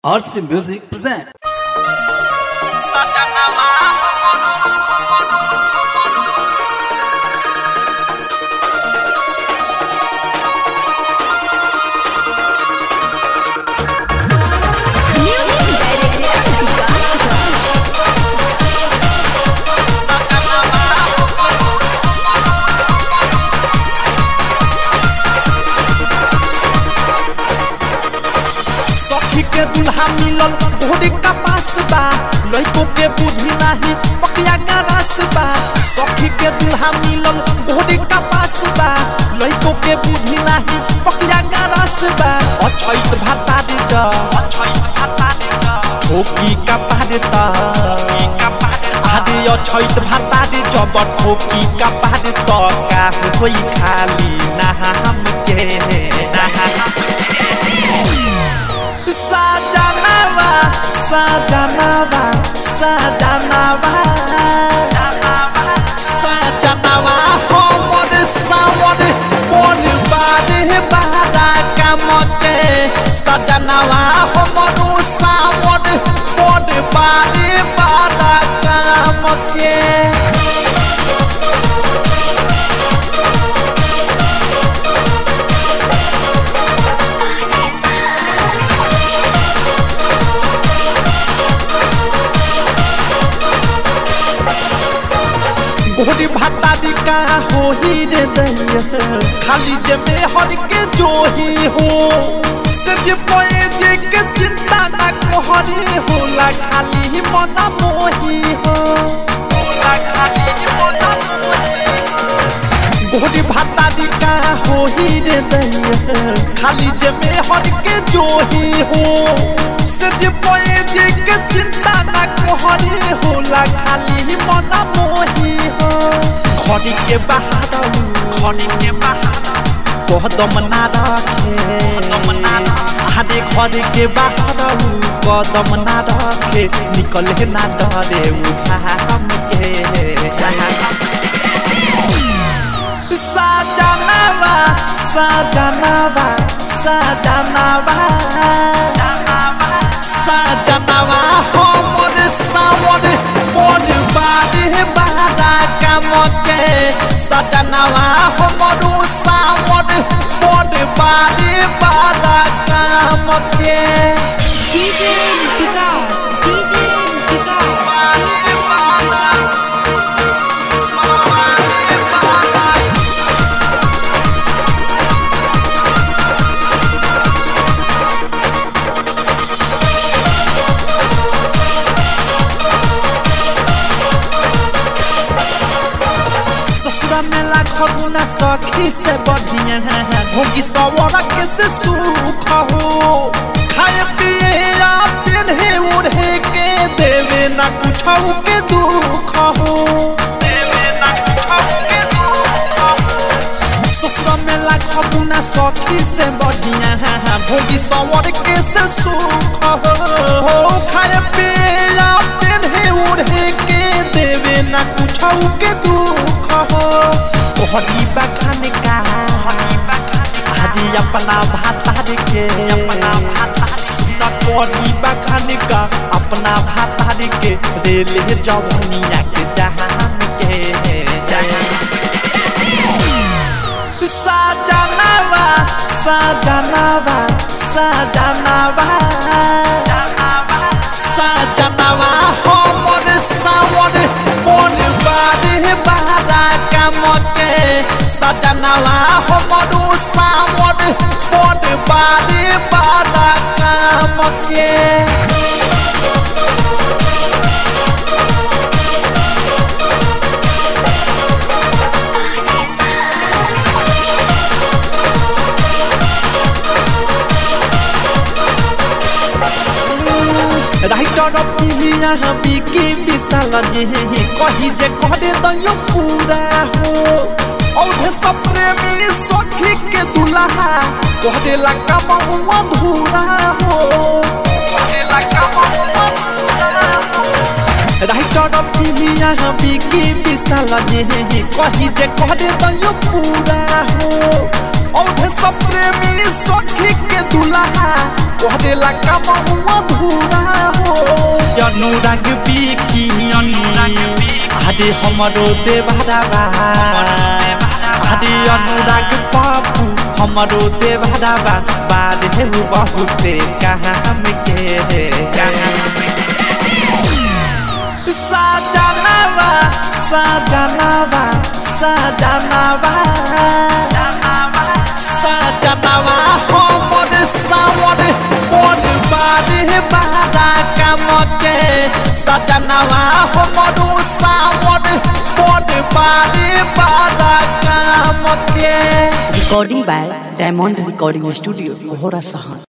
RC Music present. Satanama, Homodus, Homodus, Homodus. Satanama, Homodus, Homodus, सखी के दुल्हा मिलल घोड़ी का पास बा लइको के बुद्धि नाही पकिया का रस बा सखी के दुल्हा मिलल घोड़ी का पास बा लइको के बुद्धि नाही पकिया का रस बा अछैत भाता दे जा अछैत भाता दे जा, ठोकी का पारे ता ई का पारे ता, आदि अछैत भाता दे जब ठोकी का पारे त का होई खाली नाम के नाम Sajanava, Sajanava, Sajanava, Sajanava, homor sawar, mon bade bada kamote. Sajanava, homor sawar, mon bade bada kamote. घोड़ी भाता दी का हो ही रे दैया खाली जे में हर के जो ही हो से जे पोए जे के चिंता ना कोहरी होला खाली ही मना मोही हो होला खाली ही मना मोही हो घोड़ी भाता दी का हो ही रे दैया खाली जे में हर के जो ही हो से जे पोए जे के चिंता ना कोहरी होला खाली ही मना मोही हो खड़ी के बहादुर खड़ी के बहादुर, कदम ना रखे कदम ना रखे। आदे खड़ी के बहादुर कदम ना रखे निकले ना डरे उठाम के साजनवा साजनवा साजनवा साजनवा हमर सावर मोर बारे बारा कामके साजनवा हमर सावर मोर बारे बारा कामके DJ Vikas, DJ Vikas. बारे बारा, बारे बारा। ससुरा में लाखों गुना सखी से बढ़िया होगी सवर के से सुख हो खाए पिए या पिन्हे उड़े के देवे ना कुछ के दुख हो देवे ना कुछ के दुख हो ससुरा में लाखों गुना सखी से बढ़िया भोगी सवर के से सुख हो खाए पिए या पिन्हे उड़े के देवे ना कुछ के दुख हो तोहरी बखान का आज अपना भातार के अपना भातार सुना तोहरी बखान का अपना भातार के रेले जवनिया के जहान के जहान साजनवा साजनवा साजनवा साजनवा हमर सावर मोर बारे बारा कामके साजनवा हमर सावर मोर बारे बारा कामके राइटर पिलिया बिकी विशाल जे कही जे करे दयो पूरा हो औधे सब प्रेमी सखी के दुल्हा कहदे ला काम अधूरा हो कहदे ला काम अधूरा हो राइटर पिलिया बिकी विशाल जे कही जे करे दयो पूरा हो औधे सब प्रेमी सखी के दुल्हा ओहरे ला कमहुआ धूरा हो अनुराग बिकी आदि हमरो देवरावा आदि अनुराग बाबू हमरो देवरावा बाद हे बहुते काम के रे साजनावा साजनावा साजनावा साजनावा हमर सावर बड़ बारे बारा काम के सजनावा हमरो सावर बड़ बारे बारा काम के recording by Diamond Recording Studio, Gohara Sahan.